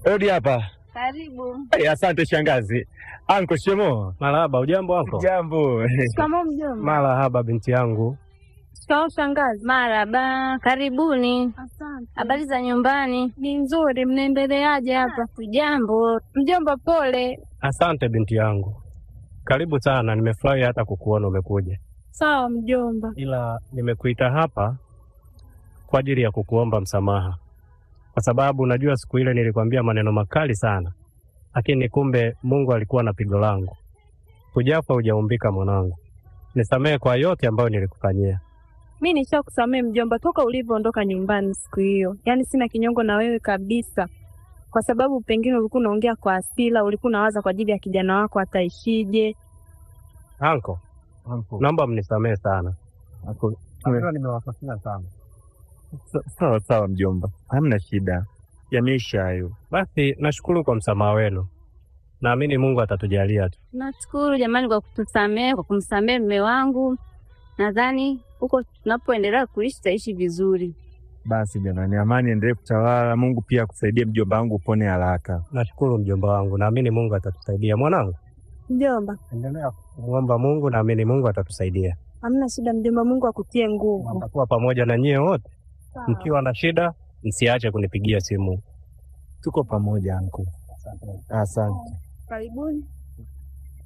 Rudi hapa. Karibu. Hey, asante shangazi. Anko shemo. Marahaba, ujambo wako? Jambo. Shikamoo mjomba. Marahaba binti yangu. Shikamoo shangazi. Marahaba, karibuni. Asante. Habari za nyumbani? Ni nzuri, mnaendeleaje hapa? Jambo. Mjomba, pole. Asante binti yangu, karibu sana. Nimefurahi hata kukuona umekuja, Sawa mjomba. ila nimekuita hapa kwa ajili ya kukuomba msamaha, kwa sababu unajua siku ile nilikwambia maneno makali sana, lakini kumbe Mungu alikuwa na pigo langu. Hujafa hujaumbika mwanangu, nisamehe kwa yote ambayo nilikufanyia. Mi nishakusamehe mjomba, toka ulivyoondoka nyumbani siku hiyo. Yaani sina kinyongo na wewe kabisa, kwa sababu pengine ulikuwa unaongea kwa hasira, ulikuwa unawaza kwa ajili ya kijana wako ataishije. Anko, naomba mnisamehe sana, nimewakosea sana. Sawa sawa mjomba. Hamna shida. Yameisha hayo. Basi nashukuru kwa msamaha wenu, naamini Mungu atatujalia tu. Nashukuru jamani kwa kutusamehe, kwa kumsamehe mume wangu. Nadhani huko tunapoendelea kuishi tutaishi vizuri. Basi jamani, amani endelee kutawala. Mungu pia akusaidie mjomba wangu upone haraka. Nashukuru mjomba wangu, naamini Mungu atatusaidia. Mwanangu, Mjomba, endelea kumwomba Mungu, naamini Mungu atatusaidia. hamna shida mjomba, Mungu akutie nguvu. Nitakuwa pamoja na nyie wote, mkiwa na shida msiache kunipigia simu. Tuko pamoja anko. Asante. Karibuni.